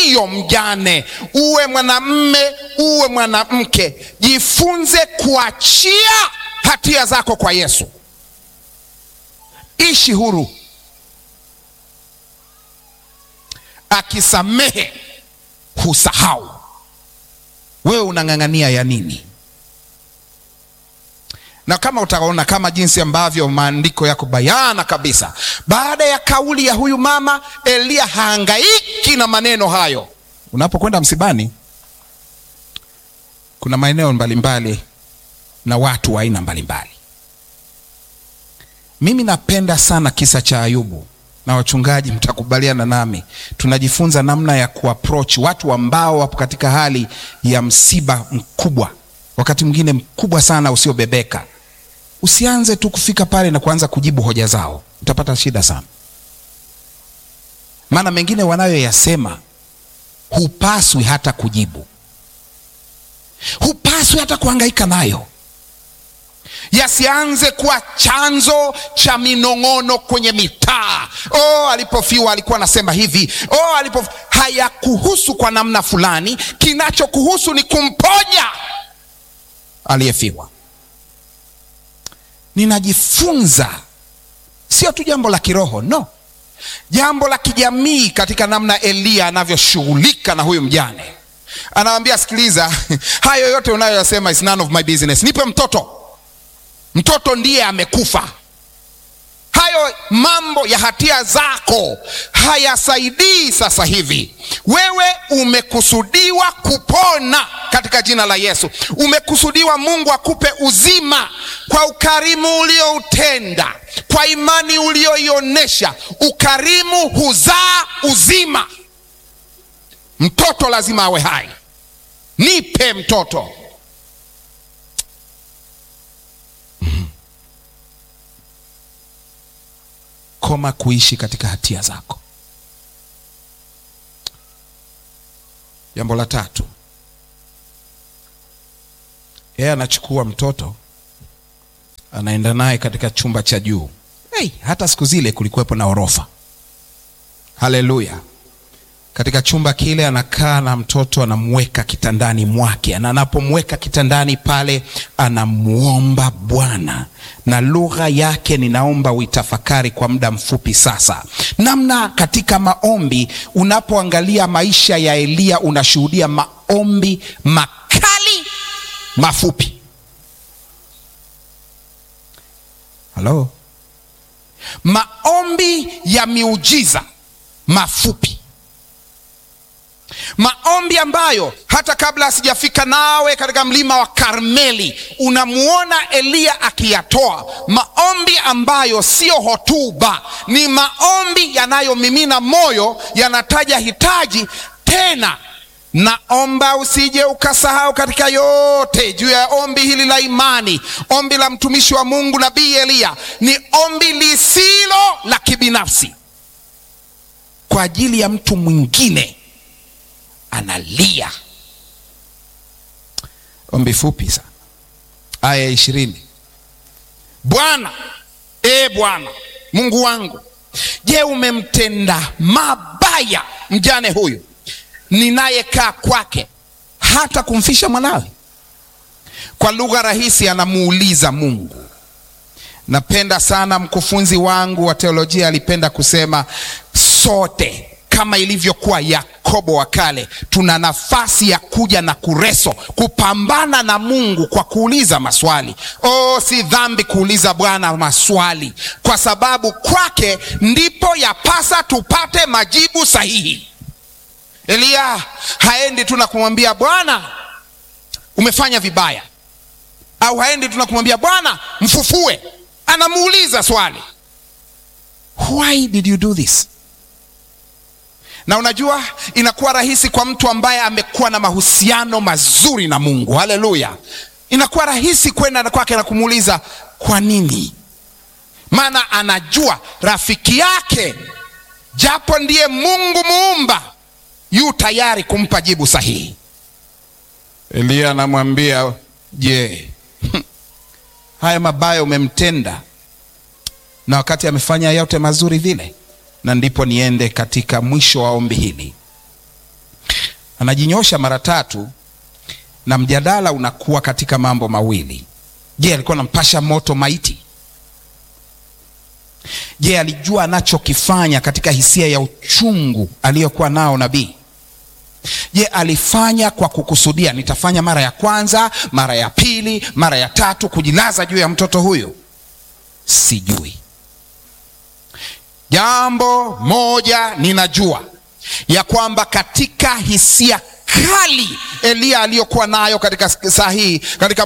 siyo mjane, uwe mwanamme, uwe mwanamke, jifunze kuachia hatia zako kwa Yesu. Ishi huru, akisamehe husahau. Wewe unang'ang'ania ya nini? na kama utaona kama jinsi ambavyo maandiko yako bayana kabisa, baada ya kauli ya huyu mama, Eliya haangaiki na maneno hayo. Unapokwenda msibani, kuna maeneo mbalimbali na watu wa aina mbalimbali. Mimi napenda sana kisa cha Ayubu, na wachungaji mtakubaliana nami, tunajifunza namna ya kuapproach watu ambao wapo katika hali ya msiba mkubwa, wakati mwingine mkubwa sana usiobebeka. Usianze tu kufika pale na kuanza kujibu hoja zao, utapata shida sana, maana mengine wanayoyasema hupaswi hata kujibu, hupaswi hata kuhangaika nayo, yasianze kuwa chanzo cha minong'ono kwenye mitaa. Oh, alipofiwa alikuwa anasema hivi. Oh, alipo hayakuhusu kwa namna fulani. Kinachokuhusu ni kumponya aliyefiwa. Ninajifunza sio tu jambo la kiroho, no, jambo la kijamii, katika namna Eliya anavyoshughulika na huyu mjane. Anawambia, sikiliza, hayo yote unayoyasema is none of my business, nipe mtoto. Mtoto ndiye amekufa. Hayo mambo ya hatia zako hayasaidii sasa hivi. Wewe umekusudiwa kupona katika jina la Yesu. Umekusudiwa Mungu akupe uzima kwa ukarimu ulioutenda, kwa imani ulioionyesha. Ukarimu huzaa uzima. Mtoto lazima awe hai. Nipe mtoto. Koma kuishi katika hatia zako. Jambo la tatu, yeye anachukua mtoto anaenda naye katika chumba cha juu. Hey, hata siku zile kulikuwepo na orofa. Haleluya! Katika chumba kile anakaa na mtoto, anamweka kitandani mwake, na anapomweka kitandani pale anamwomba Bwana, na lugha yake ninaomba uitafakari kwa muda mfupi sasa, namna katika maombi, unapoangalia maisha ya Eliya unashuhudia maombi makali mafupi. Halo, maombi ya miujiza mafupi maombi ambayo hata kabla asijafika nawe katika mlima wa Karmeli unamuona Eliya akiyatoa. Maombi ambayo siyo hotuba, ni maombi yanayomimina moyo, yanataja hitaji. Tena naomba usije ukasahau katika yote juu ya ombi hili la imani, ombi la mtumishi wa Mungu nabii Eliya ni ombi lisilo la kibinafsi kwa ajili ya mtu mwingine analia. Ombi fupi sana, aya ishirini. Bwana, e Bwana Mungu wangu, je, umemtenda mabaya mjane huyu ninayekaa kwake hata kumfisha mwanawe? Kwa lugha rahisi, anamuuliza Mungu. Napenda sana mkufunzi wangu wa teolojia alipenda kusema sote kama ilivyokuwa Yakobo wa kale, tuna nafasi ya kuja na kureso kupambana na Mungu kwa kuuliza maswali. Oh, si dhambi kuuliza Bwana maswali, kwa sababu kwake ndipo yapasa tupate majibu sahihi. Eliya haendi tu na kumwambia Bwana umefanya vibaya, au haendi tu na kumwambia Bwana mfufue. Anamuuliza swali, why did you do this? na unajua inakuwa rahisi kwa mtu ambaye amekuwa na mahusiano mazuri na Mungu. Haleluya! Inakuwa rahisi kwenda kwake na kumuuliza kwa nini, maana anajua rafiki yake, japo ndiye Mungu muumba, yu tayari kumpa jibu sahihi. Eliya anamwambia je, haya mabaya umemtenda, na wakati amefanya yote mazuri vile na ndipo niende katika mwisho wa ombi hili. anajinyosha mara tatu na mjadala unakuwa katika mambo mawili. Je, alikuwa anampasha moto maiti? Je, alijua anachokifanya katika hisia ya uchungu aliyokuwa nao nabii? Je, alifanya kwa kukusudia, nitafanya mara ya kwanza, mara ya pili, mara ya tatu, kujilaza juu ya mtoto huyu? Sijui. Jambo moja ninajua ya kwamba katika hisia kali Eliya aliyokuwa nayo katika saa hii katika